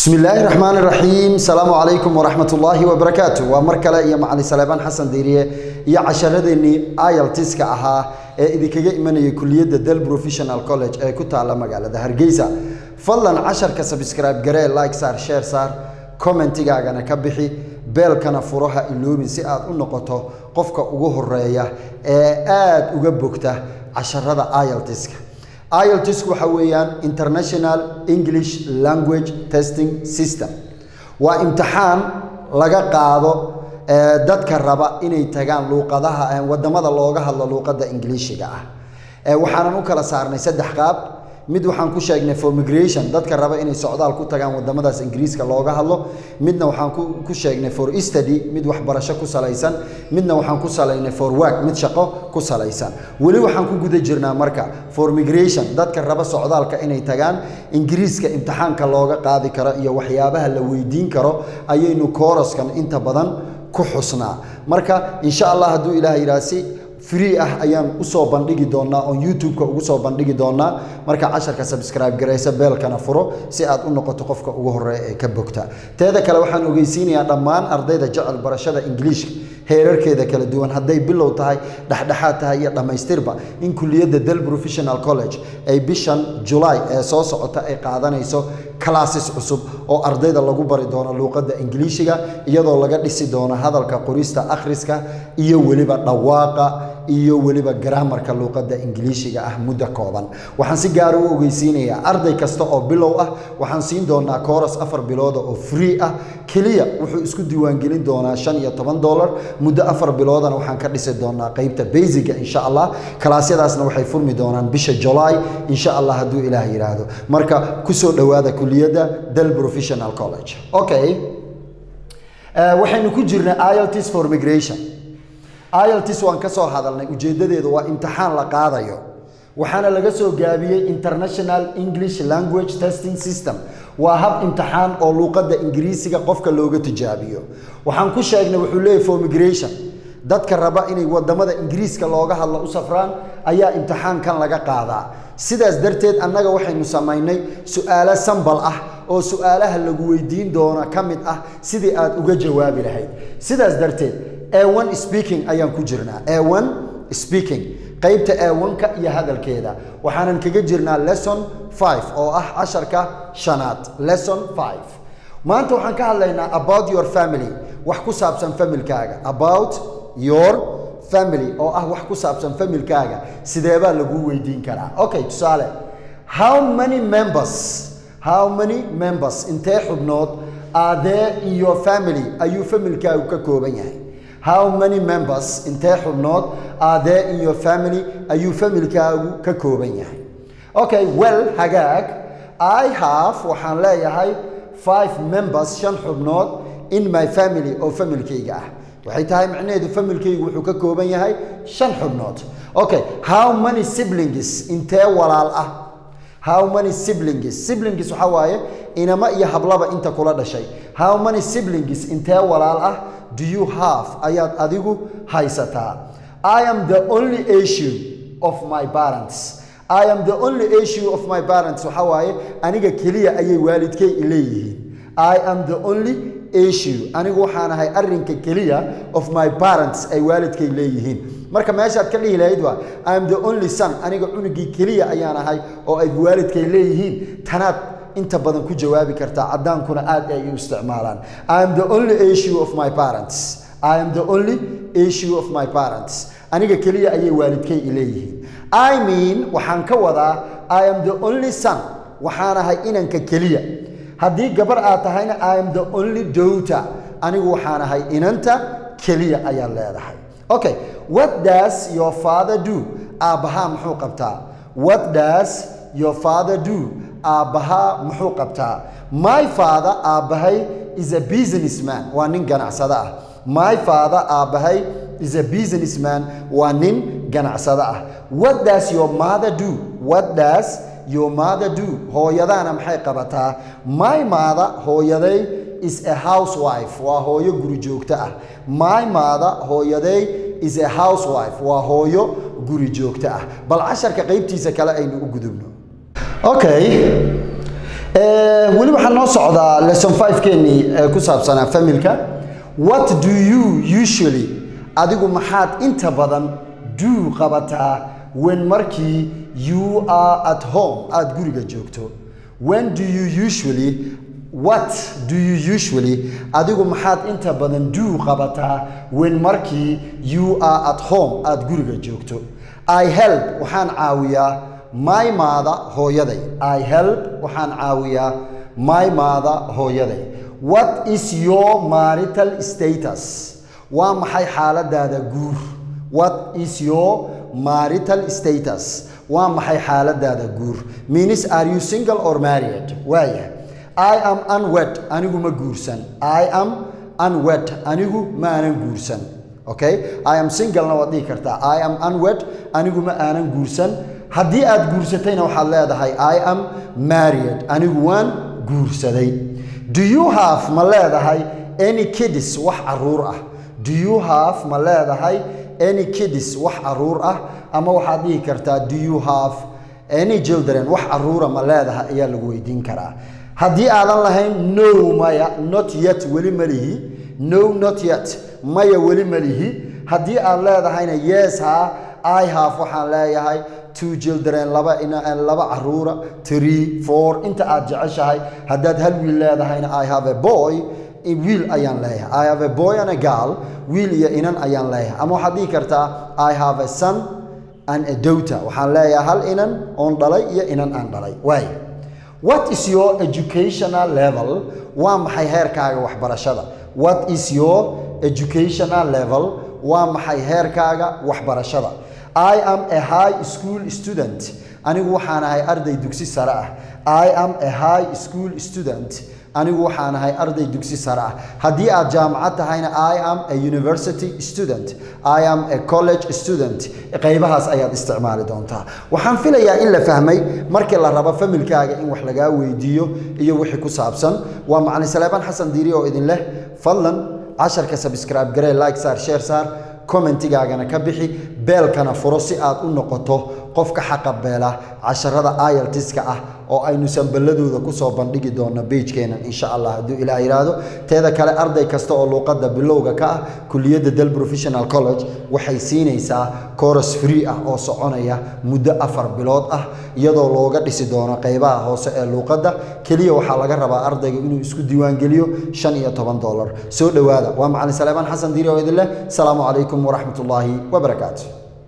bismi illaahi raxmaan raxiim asalaamu calaykum waraxmat ullaahi wabarakaatu waa mar kale iyo macalin saleebaan xasan diiriye iyo casharadeenii iltiska ahaa ee idinkaga imanayay kuliyadda del professional college ee ku taalla magaalada hargeysa fadlan casharka sabscribe garee like saar sheer saar commentigaagana ka bixi beelkana furaha iloobin si aad u noqoto qofka ugu horeeya ee aad uga bogta casharada iltiska IELTS waxa weeyaan International English Language Testing System waa imtixaan laga qaado dadka raba inay tagaan luuqadaha wadamada looga hadlo luuqadda ingiliishiga ah waxaanan u kala saarnay saddex qaab mid waxaan ku sheegnay for migration dadka raba inay socdaal ku tagaan wadamadaas ingiriiska looga hadlo midna waxaan ku sheegnay for study mid waxbarasho ku salaysan midna waxaan ku salaynay for work mid shaqo ku salaysan weli waxaan ku guda jirnaa marka for migration dadka raba socdaalka inay tagaan ingiriiska imtixaanka looga qaadi karo iyo waxyaabaha la weydiin karo ayaynu kooraskan inta badan ku xusnaa marka insha allah hadduu ilaah yidhaha si free ah ayaan usoo bandhigi doonaa oon youtube-ka ugu soo bandhigi doonaa marka casharka subscribe garaysa beelkana furo si aad u noqoto qofka ugu horeeya ee ka bogta teeda kale waxaan ogeysiinayaa dhammaan ardayda jecel barashada ingiliishka heerarkeeda kala duwan hadday bilow tahay dhexdhexaad tahay iyo dhammaystirba in kuliyadda del professional college ay bishan julaay ee soo socota ay qaadanayso classes cusub oo ardayda lagu bari doono luuqadda ingiliishiga iyadoo laga dhisi doono hadalka qorista akhriska iyo weliba dhawaaqa iyo weliba garaamarka luuqadda ingiliishiga ah muddo kooban waxaan si gaara u ogeysiinayaa arday kasta oo bilow ah waxaan siin doonaa kooras afar bilooda oo free ah keliya wuxuu isku diiwaangelin doonaa shan iyo toban dollar muddo afar biloodana waxaan ka dhisi doonaa qeybta basiga insha allah kalaasyadaasna waxay furmi doonaan bisha julaay insha allah hadduu ilaah yidhaahdo marka kusoo dhowaada kuliyadda del professional college okay waxaynu ku jirnay ilts for migration ilts waan ka soo hadalnay ujeeddadeedu waa imtixaan la qaadayo waxaana laga soo gaabiyey international english language testing system waa hab imtixaan oo luuqadda ingiriisiga qofka looga tijaabiyo waxaan ku sheegnay wuxuu leeyahy for migration dadka raba inay wadamada ingiriiska looga hadlo u safraan ayaa imtixaankan laga qaadaa sidaas darteed annaga waxaynu samaynay su-aalo sambal ah oo su-aalaha lagu weydiin doona ka mid ah sidii aad uga jawaabi lahayd sidaas darteed a1 speaking ayaan ku jirnaa a1 speaking qaybta a1ka iyo hadalkeeda waxaanan kaga jirnaa lesson 5 oo ah casharka shanaad lesson 5 maanta waxaan ka hadlaynaa about your family wax ku saabsan familkaaga about your family oo ah wax ku saabsan familkaaga sideebaa lagu weydiin karaa okay tusaale how many members how many members intee xubnood are there in your family ayuu familkaagu ka kooban yahay how many members intee xubnood are there in your family ayuu familkaagu ka kooban yahay okay well hagaag i have waxaan leeyahay five members shan xubnood in my family oo familkayga ah waxay tahay macnaheedu familkaygu wuxuu ka kooban yahay shan xubnood okay how many siblings intee walaal ah how many siblings siblings waxaa waaye inama iyo hablaba inta kula dhashay how many siblings intee walaal ah do you have ayaad adigu haysataa i am the only issue of my parents i am the only issue of my parents waxaa waaye aniga keliya ayay waalidkay leeyihiin i am the only issue anigu waxaan ahay arrinka keliya of my parents ay waalidkay leeyihiin marka meeshaad ka dhihi lahayd waa i am the only son aniga cunugii keliya ayaan ahay oo ay waalidkay leeyihiin tanaad inta badan ku jawaabi kartaa caddaankuna aad ay u isticmaalaan i am the only issue of my parents i am the only issue of my parents aniga keliya ayay waalidkay leeyihiin i mean waxaan ka wadaa i am the only son waxaan ahay inanka keliya haddii gabar aad tahayna i am the only daughter anigu waxaan ahay inanta keliya ayaad leedahay okay what does your father do aabbahaa muxuu qabtaa what does your father do aabbahaa muxuu qabtaa my father aabbahay is a businessman waa nin ganacsado ah my father aabbahay is a businessman waa nin ganacsado ah what does your mother do what does your mother do hooyadaana maxay qabataa my mother hooyaday is a housewife waa hooyo guri joogto ah my mother hooyaday is a housewife waa hooyo guri joogto ah bal casharka qaybtiisa kale aynu u gudubno okay weli waxaa noo socdaa lesson 5 keenii ee ku saabsanaa familka what do you usually adigu maxaad inta badan do qabataa when markii you are at home aad guriga joogto when do you usually what do you usually adigu maxaad inta badan do qabataa when markii you are at home aad guriga joogto i help waxaan caawiyaa my maada hooyaday i help waxaan caawiyaa my maada hooyaday what is your marital status waa maxay xaaladaada guur what is your marital status waa maxay xaaladaada guur means are you single or married waaya i am unwed anigu ma guursan i am unwed anigu ma aanan guursan okay i am singlena waad dhihi kartaa i am unwed anigu ma aanan guursan haddii aad guursatayna waxaad leedahay i am married anigu waan guursaday do you have ma leedahay any kids wax caruur ah do you have ma leedahay any kids wax caruur ah ama waxaad dhihi kartaa do you have any children wax caruura ma leedahay ayaa lagu weydiin karaa haddii aadan lahayn no maya not yet weli ma lihi no not yet maya weli ma lihi haddii aad leedahayna yes ha i have waxaan leeyahay two children laba laba caruura three four inta aad jeceshahay haddaad hal wiil leedahayna i have a boy wiil ayaan leeyahay i have a boy and a girl wiil iyo inan ayaan leeyahay ama waxaad dhihi kartaa i have a son and a daughter waxaan leeyahay hal inan oon dhalay iyo inan aan dhalay waay what is your educational level waa maxay heerkaaga waxbarashada what is your educational level waa maxay heerkaaga waxbarashada i am a high school student anigu waxaan ahay arday dugsi sare ah i am a high school student anigu waxaan ahay arday dugsi sare ah haddii aad jaamacad tahayna i am a university student i am a college student qaybahaas ayaad isticmaali doontaa waxaan filayaa in la fahmay markii la rabo familkaaga in wax lagaa weydiiyo iyo wixii ku saabsan waa macalin saleebaan xasan diiri oo idin leh fadlan casharka subscribe garee like saar share saar commentigaagana ka bixi beelkana furo si aad u noqoto qofka xaqa beela casharada ayaltiska ah oo aynu samballadooda kusoo bandhigi doonno beijkeenan insha allah hadduu ilaah yidhaahdo teeda kale arday kasta oo luuqadda bilowga ka ah kuliyadda del professional college waxay siinaysaa coros free ah oo soconaya muddo afar bilood ah iyadoo looga dhisi doono qaybaha hoose ee luuqadda keliya waxaa laga rabaa ardayga inuu isku diiwaangeliyo shan iyo toban dolar soo dhowaada waa macalin saleebaan xasan diiri oo idin leh asalaamu calaykum waraxmat ullaahi wabarakaatu